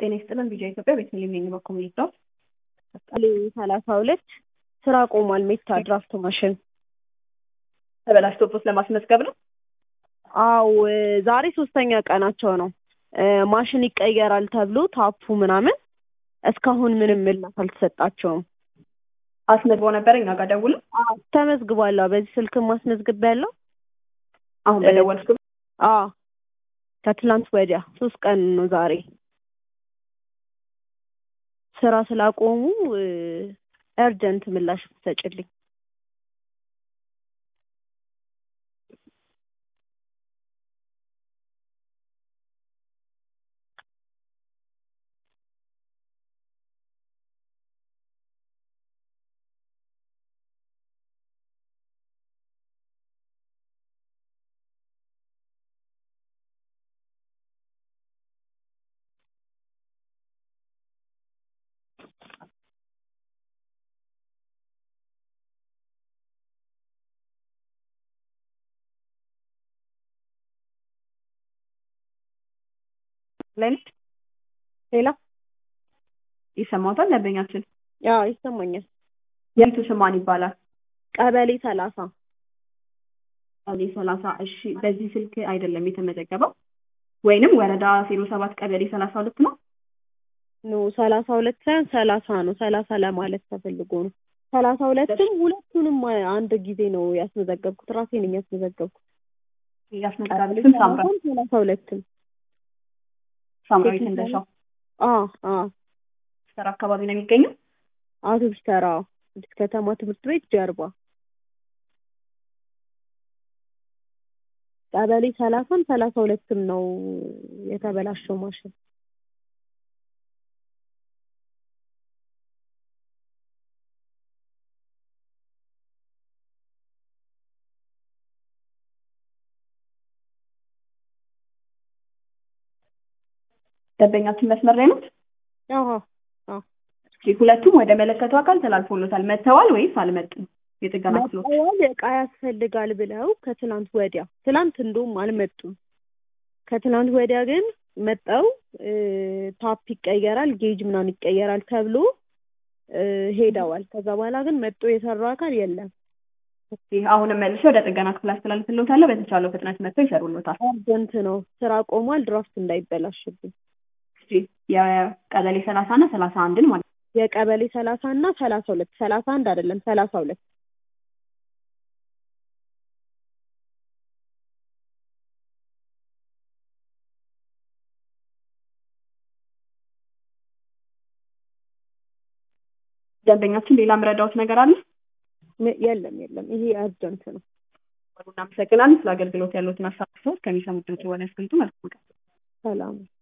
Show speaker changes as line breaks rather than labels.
ጤና ይስጥልን ቢጃ ኢትዮጵያ ቤተልሔም ነኝ በኮሚኒቲ ዳት
ቀበሌ ሰላሳ ሁለት ስራ ቆሟል። ሜታ ድራፍት ማሽን
ተበላሽቶበት ለማስመዝገብ ነው።
አው ዛሬ ሶስተኛ ቀናቸው ነው። ማሽን ይቀየራል ተብሎ ታፑ ምናምን እስካሁን ምንም ምላሽ አልተሰጣቸውም።
አስመዝግቦ ነበር እኛ ጋር ደውሎ
ተመዝግቧል። በዚህ ስልክም ማስመዝግብ ያለው
አሁን በደወልኩ
አዎ ከትላንት ወዲያ ሶስት ቀን ነው ዛሬ ስራ ስላቆሙ እርጀንት ምላሽ ትሰጭልኝ።
ለኔት
ሌላ
ይሰማታል። ደንበኛችን
ያው ይሰማኛል።
የቤቱ ስም ማን ይባላል?
ቀበሌ ሰላሳ
ቀበሌ ሰላሳ እሺ። በዚህ ስልክ አይደለም የተመዘገበው ወይንም ወረዳ ዜሮ ሰባት ቀበሌ ሰላሳ ሁለት ነው።
ኖ ሰላሳ ሁለት ሳይሆን ሰላሳ ነው። ሰላሳ ለማለት ተፈልጎ ነው። ሰላሳ ሁለትም ሁለቱንም አንድ ጊዜ ነው ያስመዘገብኩት። ራሴ ነኝ ያስመዘገብኩት።
ያስመዘጋቢ ስም ሳምራ
ሰላሳ ሁለትም
ሳምራዊት እንደሻው
አ አ
ስራ አካባቢ ነው የሚገኘው።
አውቶቡስ ተራ አዲስ ከተማ ትምህርት ቤት ጀርባ ቀበሌ ሰላሳም ሰላሳ ሁለትም ነው የተበላሸው ማሽን።
ደንበኛችን መስመር ላይ ነው።
አዎ አዎ
ሁለቱም ወደ መለከቱ አካል ተላልፎሎታል። መጥተዋል ወይስ አልመጡም? የጥገና ክፍሎች
መጥተዋል እቃ ያስፈልጋል ብለው ከትላንት ወዲያ ትላንት እንደውም አልመጡም። ከትላንት ወዲያ ግን መጠው ታፕ ይቀየራል፣ ጌጅ ምናምን ይቀየራል ተብሎ ሄደዋል። ከዛ በኋላ ግን መጦ የሰራው አካል የለም።
አሁንም መልሶ ወደ ጥገና ክፍል አስተላልፍልዎታለሁ። በተቻለው ፍጥነት መጥተው ይሰሩልዎታል።
አርጀንት ነው፣ ስራ ቆሟል። ድራፍት እንዳይበላሽብኝ።
የቀበሌ ሰላሳ እና ሰላሳ አንድን ማለት
የቀበሌ ሰላሳ እና ሰላሳ ሁለት ሰላሳ አንድ አይደለም ሰላሳ ሁለት
ደንበኛችን ሌላ ምረዳዎት ነገር አለ?
የለም የለም፣ ይሄ አርጀንት ነው።
እናመሰግናለን። ስለ አገልግሎት ያሉትን ሀሳብ ከሚሰሙት ድምጽ በኋላ ያስቀምጡ። መልካም ቀን።
ሰላም